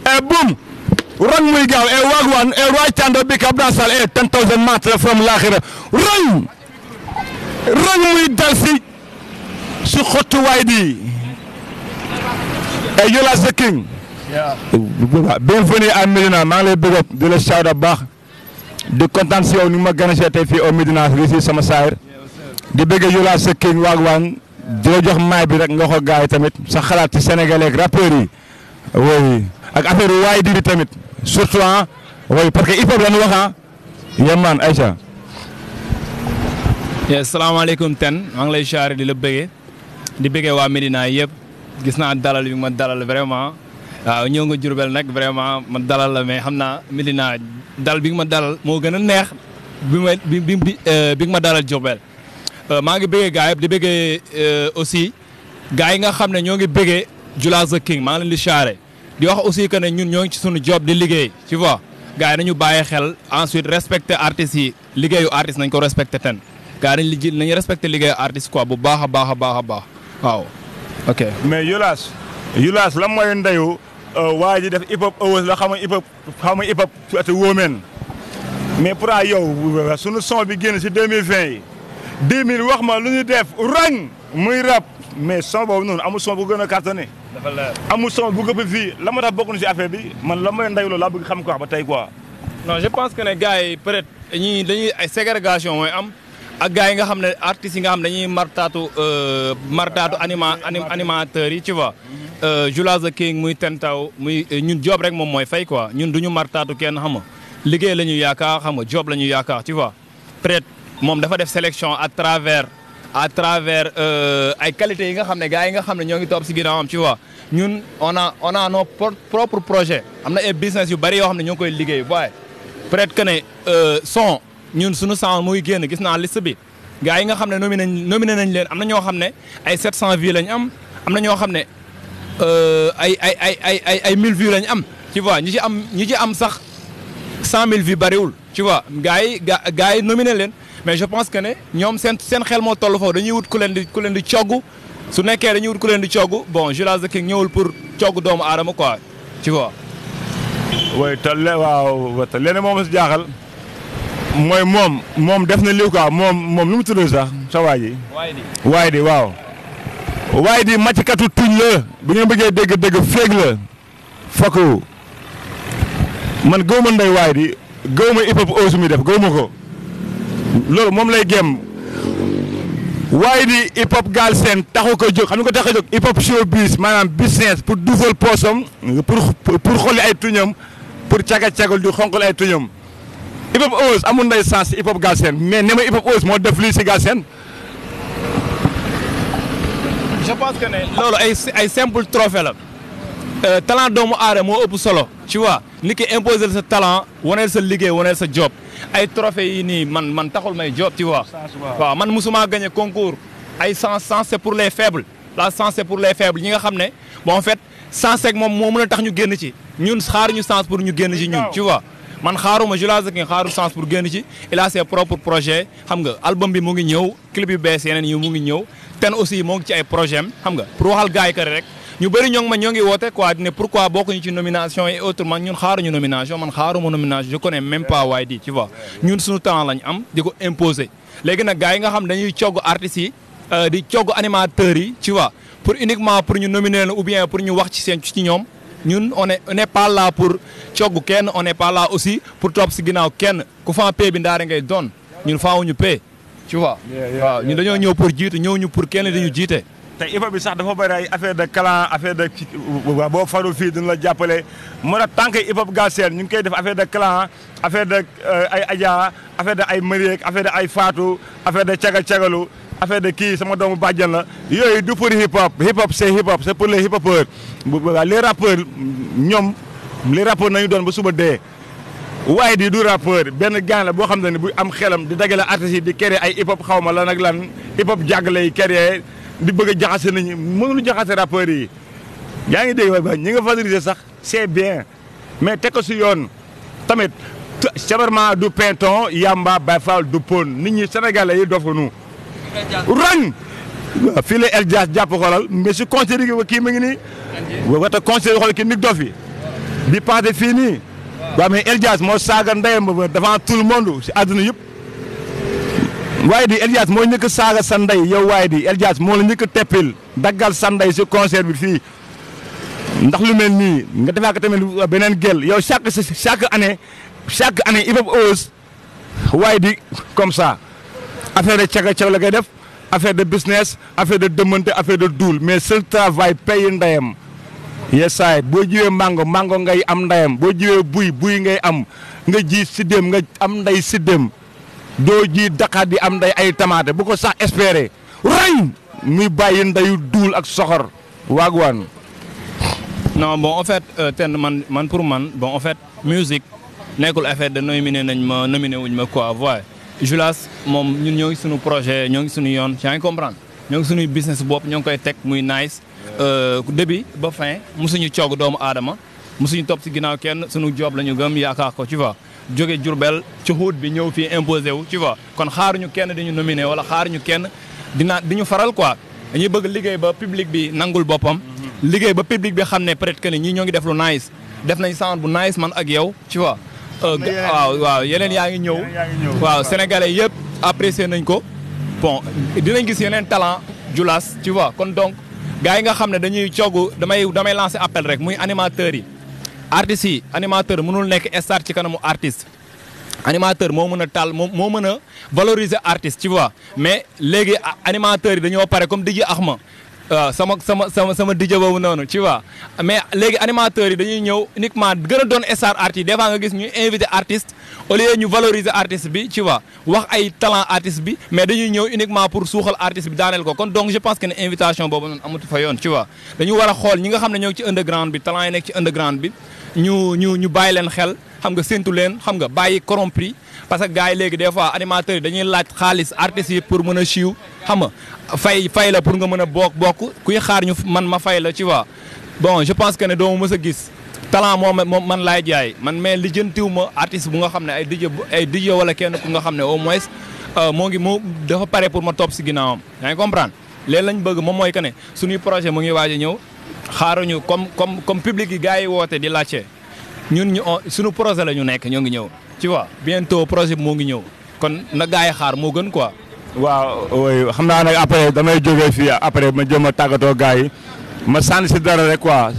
e boom rang muy gaaw e wagwan e right hand big up dansal e 10000 metres from laxira rang rang muy dal si si xottu waay di e Yola the king bienvenue à Médina maa ngi lay bëgg di la shout bu baax di kontaan si yow ni ma gën a see tey fii au Médina fii si sama saayir di bëgg Yola the king wagwan di la jox maay bi rek nga ko gaay tamit sa xalaat ci sénégalais ak rappeurs yi oui ak affaire waay di bi tamit surtout ah oui parce que hip hop la ñu wax ah yemmaan Aïcha. salaamaaleykum ten maa ngi lay siyaare di la bëggee di bëggee waa Médina yëpp gis naa dalal bi ma dalal vraiment waaw ñëw nga Jurbel nag vraiment ma dalal la mais xam naa Médina dal bi nga ma dalal moo gën a neex bi ma bi bi bi nga ma dalal Jurbel maa ngi bëggee gars yëpp di bëggee aussi gars yi nga xam ne ñoo ngi bëggee Jula the King maa ngi leen di siyaare di wax aussi que ne ñun ñoo ngi ci suñu job di liggéey tu vois gars yi nañu bàyyi xel ensuite respecter artistes yi liggéeyu artiste nañ ko respecter ten gars yi nañ li nañu respecter liggéeyu artiste quoi bu baax a baax a baax a baax waaw ok. mais Yolas Yolas lan mooy ndeyu waa ji def hip hop awas la xam nga hip hop xam nga hip hop ati wóomeen mais pourtant yow sunu son bi génn si 2020 yi 2000 wax ma lu ñu def rang muy rap mais son boobu noonu amul son bu gën a cartonné. dafa leer amul son bu gëpp fii la ma tax bokk na si affaire bi man la mooy ndeyu loolu laa bëgg xam ko wax ba tey quoi. non je pense que ne gars yi peut être ñii dañuy ay ségrégation mooy am ak gars yi nga xam ne artistes yi nga xam dañuy martaatu martaatu anima animateurs yi tu vois. Jula the King muy Tentaw muy ñun job rek moom mooy fay quoi ñun du ñu martaatu kenn xam nga liggéey la ñu yaakaar xam nga job la ñu yaakaar tu vois. peut être moom dafa def sélection à travers à travers ay qualités yi nga xam ne gars yi nga xam ne ñoo ngi topp si ginnaawam tu vois ñun on a on a nos propres projets am na ay business yu bari yoo xam ne ñoo ngi koy liggéey waaye peut être que ne son ñun suñu son muy génn gis naa liste bi gars yi nga xam ne nominé nañ nominé nañ leen am na ñoo xam ne ay 700 vues lañ am am na ñoo xam ne ay ay ay ay ay ay 1000 vues lañ am tu vois ñi ci am ñi ci am sax 100000 vues bariwul tu vois gars yi ga gars yi nominé leen mais je pense que ne ñoom seen seen xel moo toll foofu dañuy wut ku leen di ku leen di cogg su nekkee dañuy wut ku leen di cogg bon Jula the King ñëwul pour cogg doomu aadama quoi tu vois. oui te le waaw te leneen moom si jaaxal mooy moom moom def na lii quoi moom moom nu mu tudd sax sa waa ji. waaye di waaye di waaw. waaye di màcckatu tuñ la bu ngeen bëggee dégg-dégg féeg la fokk man gëw ma ndey waaye di gëw ma hip hop aussi muy def gëw ma ko loolu moom lay gém waaye di hip hop gaal seen taxu ko jóg xam nga ko tax a jóg hip hop showbiz maanaam business pour duufal poosam pour pour xolli ay tuñam pour caga-cagal di xonqal ay tuñam hip hop ose amul nday sens si hip hop gaal seen mais ne ma hip hop ose moo def lii si gaal seen je pense que ne loolu ay ay simple trophée la talent doomu aadama moo ëpp solo tu vois nit ki imposer sa talent waneel sa liggéey waneel sa job ay trophée yi nii man man taxul may job tu vois waaw man musuma gagné concours ay sens sens c'est pour les faibles la sens c'est pour les faibles ñi nga xam ne bon en fait sens rek moom moo mën a tax ñu génn ci ñun xaaruñu sens pour ñu génn ci ñun tu vois man xaaruma Jula the King xaaru sens pour génn ci il a ses propres projets xam nga album bi mu ngi ñëw clip yu bees yeneen yi mu ngi ñëw ten aussi moo ngi ci ay projet am xam nga pour waxal gars yi que rek ñu bëri ñoo ngi ma ñoo ngi woote quoi ne pourquoi bokkuñu ci nomination et autrement ñun xaaruñu nomination man xaaruma nomination je connais même pas waaye di tu vois ñun suñu talent lañ am di ko imposer léegi nag gars yi nga xam dañuy cogg artistes yi di cogg animateurs yi tu vois pour uniquement pour ñu nominer leen ou bien pour ñu wax ci seen ci ñoom ñun on est on est pas là pour cogg kenn on est pas là aussi pour topp si ginnaaw kenn ku fa pay bi ndaare ngay doon ñun faawuñu pay tu vois waaw ñun dañoo ñëw pour jiitu ñëw ñu pour kenn dañu jiite te hip hop bi sax dafa bëri ay affaire de clan affaire de boo farul fii dina la jàppale moo tax tant que hip hop Galsen ñu ngi koy def affaire de clan affaire de ay Adja affaire de ay Mariek affaire de ay Fatou affaire de cagal cagalu affaire de kii sama doomu bàjjan la yooyu du pour hip hop hip hop c'est hip hop c'est pour les hip hopeurs les rappeurs ñoom les rappeurs nañu doon ba suba dee waaye di du rappeur benn gaan la boo xam ne bu am xelam di dagale artistes yi di créer ay hip hop xaw ma lan ak lan hip hop jàgg lay créer di bëgg a jaxase nañu mënuñu jaxase rappeurs yi yaa ngi dégg ba ñi nga favoriser sax c'est bien mais teg ko si yoon tamit sabarment du pinton yamba bay fall du pon nit ñi sénégalais yi dof nu rang waaw fii la El Dias jàpp xoolal mais si conseil yi kii ma ngi nii wata conseil xool ki nit dof yi bi passé fii nii waaw mais El Diaz moo saaga ndeyam ba devant tout le monde si àdduna yëpp waaye di El Diaz moo njëkk a saaga sa ndey yow waaye di El Diaz moo la njëkk a teppil daggal sa ndey si concert bi fii ndax lu mel nii nga defaa ko tamit beneen gel yow chaque chaque année chaque année Hip Hop Awards waaye di comme ça affaire de caga caga la koy def affaire de business affaire de dëmmante affaire de duul mais seul travail paye ndeyam yesaay boo jiwee mango mango ngay am ndeyam boo jiwee buy buy ngay am nga ji siddéem nga am ndey siddéem doo ji daqaat di am nday ay tamaate bu ko sax espérer rañ muy bàyyi ndeyu duul ak soxor waagwaan non bon en fait ten man man pour man bon en fait musique nekkul affaire de nominé nañ ma nominé wuñ ma quoi voie Julas moom ñun ñoo ngi suñu projet ñoo ngi suñu yoon yaa ngi comprendre ñoo ngi suñuy business bopp ñoo ngi koy teg muy nice début ba fin musuñu coog doomu aadama musuñu topp si ginnaaw kenn suñu job la ñu gëm yaakaar ko tu vois jóge Jurbel ci xuut bi ñëw fii imposé wu tu vois kon xaaruñu kenn di ñu nominé wala xaaruñu kenn dina di ñu faral quoi dañuy bëgg liggéey ba public bi nangul boppam liggéey ba public bi xam ne peut-être que ni ñii ñoo ngi def lu nice def nañ sound bu nice man ak yow tu vois waaw waaw yeneen yaa ngi ñëw waaw sénégalais yëpp apprécié nañ ko bon dinañ gis yeneen talent Julas tu vois kon donc gars yi nga xam ne dañuy coogu damay damay lancer appel rek muy animateurs yi artistes yi animateur mënul nekk star ci kanamu artiste animateur moo mën a taal moo moo mën a valoriser artiste tu vois mais léegi animateurs yi dañoo pare comme DJ Axma waaw sama sama sama sama DJ boobu noonu tu vois mais léegi animateurs yi dañuy ñëw uniquement gën a doon star artiste des fois nga gis ñuy invité artiste au lieu ñu valoriser artiste bi tu vois wax ay talent artiste bi mais dañuy ñëw uniquement pour suuxal artiste bi daaneel ko kon donc je pense que ne invitation boobu noonu amatu fa yoon tu vois dañu war a xool ñi nga xam ne ñoo ngi ci underground bi talent yi nekk ci underground bi ñu ñu ñu bàyyi leen xel xam nga séntu leen xam nga bàyyi corrompre parce que gars yi léegi des fois animateurs yi dañuy laaj xaalis artistes yi pour mën a siiw xam nga fay fay la pour nga mën a bokk bokk kuy xaar ñu man ma fay la tu vois bon je pense que ne doo ma mës a gis talent moom moom man laay jaay man mais lijjantiw ma artiste bu nga xam ne ay DJ ay DJ wala kenn ku nga xam ne au moins moo ngi moo dafa pare pour ma topp si ginnaawam yaa ngi comprendre léegi lañ bëgg moom mooy que ne suñuy projet mu ngi waaj a ñëw xaaruñu comme comme comme public yi gars yi woote di laajte ñun ñu suñu projet la ñu nekk ñoo ngi ñëw tu vois bientôt projet bi moo ngi ñëw kon na gars yi xaar moo gën quoi. waaw oui xam naa nag après damay jógee fii après ma jëm a tàggatoo gars yi ma sànni si dara rek quoi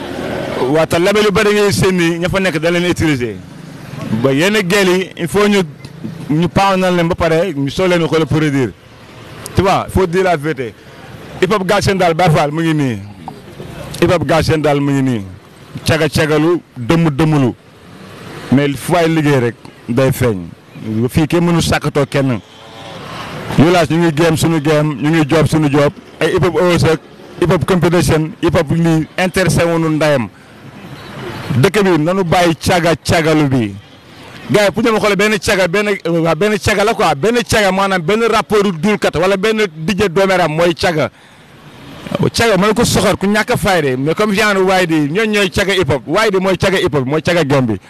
waa te label yu bëri ngay seen ni ña fa nekk da leen utiliser ba yenn gel yi il faut ñu ñu paanal leen ba pare ñu soo leen xool produire tu vois faut dire la vérité hip hop Galsen daal Baye Fall mu ngi nii hip hop Galsen daal mu ngi nii caga cagalu dëmm dëmmulu mais fu waay liggéey rek day feeñ fii kenn mënu sàkkatoo kenn Julas ñu ngi géem suñu géem ñu ngi job suñu job ay hip hop Awards ak hip hop competition hip hop lii intéressé wuñu ndayam dëkk bi nanu bàyyi caga cagalu bi gars yi pour ñu ma xoolee benn caga benn waa benn caga la quoi benn caga maanaam benn rapport duulkat wala benn dijje doomeram mooy caga caga mën ko soxor ku ñàkk a fayde mais comme genre waay di ñooñ ñooy caga hip hop waay di mooy caga hip hop mooy caga gem bi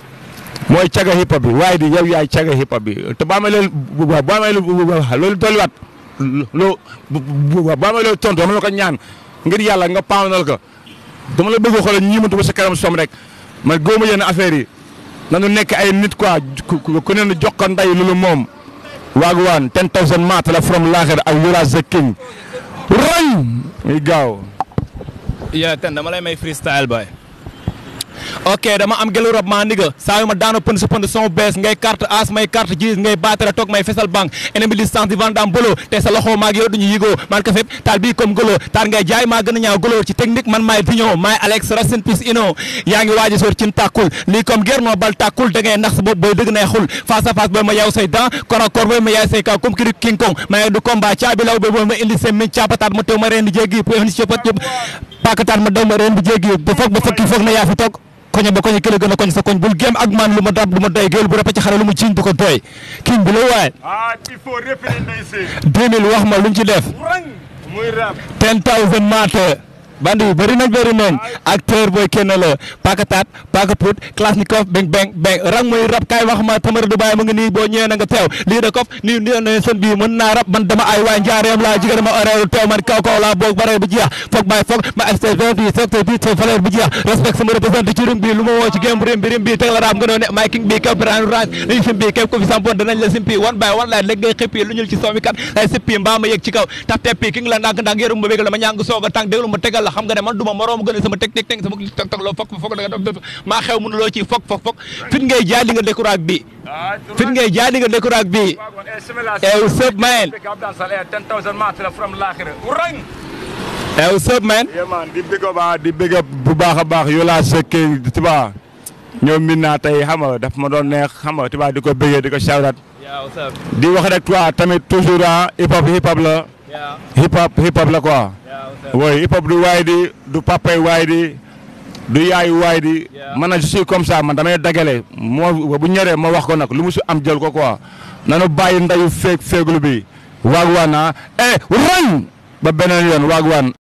mooy caga hip hop bi waay di yow yaay caga hip hop bi te boo amee leen boo amee loolu dolliwaat loo boo amee loolu tontu dama la ko ñaan ngir yàlla nga paanal ko dama la bëgg xoolal ñi mëntu ba sa kanam som rek man góobu yenn affaire yi nanu nekk ay nit quoi ku ne jox ko nday loolu moom waagwaan ten thousand maat la from laaxir ak Julas the king roñ muy gaaw yaa ten dama lay may freestyle bay ok dama am gelu rab maa ndiga saa yu ma daano pënd sa pënd son bees ngay carte as may carte gis ngay baatara toog may fesal banque ennemi distance di vandam bolo te sa loxo maag yow duñu yigoo man ka fépp taal bii comme golo taar ngay jaay maa gën a ñaaw golo ci technique man maay piñon maay Alex Racine Pis ino yaa ngi waaji soor cin tàkkul lii comme guerre noo bal tàkkul da ngay nax sa bopp booy dëgg nay xul face à face booy ma yaw say dent corps à corps booy ma yaay say kaw comme kiri king kong maa du combat caabi law booy ma indi seen min caapataat ma teew ma reen di jéggi pour indi copat yëpp paakataat ma daw ma reen di jéggi ba foog ba fokki foog na yaa fi toog koñe ba koñe kële gën a koñ sa koñ bul géem ak man lu ma dab lu ma doy géwél bu rëpp ci xare lu mu jiiñ bu ko doy king bi la waaye ah il faut répéter ndey seen 2000 wax ma lu mu ci def muy rap ten thousand maate bandi yu bëri nañ bëri nañ acteur booy kenn la Paka Tat Paka Pout Klasnikov beng beng beng rang mooy rab kaay wax ma Tamara Dubaay ma nga nii boo ñëwee na nga teew lii da kof nii nii ne seen bii mën naa rab man dama ay waay njaareem laa jigéen ma oreelu teew man kaw kaw laa boog bare bu jeex foog bàyyi foog ma extérieur bi secteur bi te valeur bu jeex respect sama représenté ci rim bi lu ma woo ci game rim bi rim bi teg la raam nga doon ne may king bi kaw brand range dañu sim bi képp ko fi sampoon danañ la simpi one by one laay léegi ngay xëppi lu ñul ci soomi kat ay sippi mbaa ma yëg ci kaw tap teppi king la ndànk ndànk yërum ma bégal la ma ñàng soog a tànk déglu ma tegal la xam nga ne man duma moroom gën a sama teg teg teg sama tog tog loo fokk fokk da nga def maa xew mënuloo ci fokk fokk fokk fit ngay jaay li nga décourage bi fit ngay jaay li nga décourage bi ew sëb mayen ew sëb mayen man di bëgg ba di bëgg bu baax a baax yow laa sekkee tiba ñoom min naa tey xam nga daf ma doon neex xam nga tiba di ko bëggee di ko shawrat di wax rek toi tamit toujours ah hip hop hip hop la hip hop hip hop la quoi oui hip hop du waay di du papay waay di du yaayu waay di man na je suis comme ça man damay dagale moo bu ñoree ma wax ko nag lu mu si am jël ko quoi nanu bàyyi ndayu feeg feeglu bi waag waan ah eh ran ba beneen yoon waag waan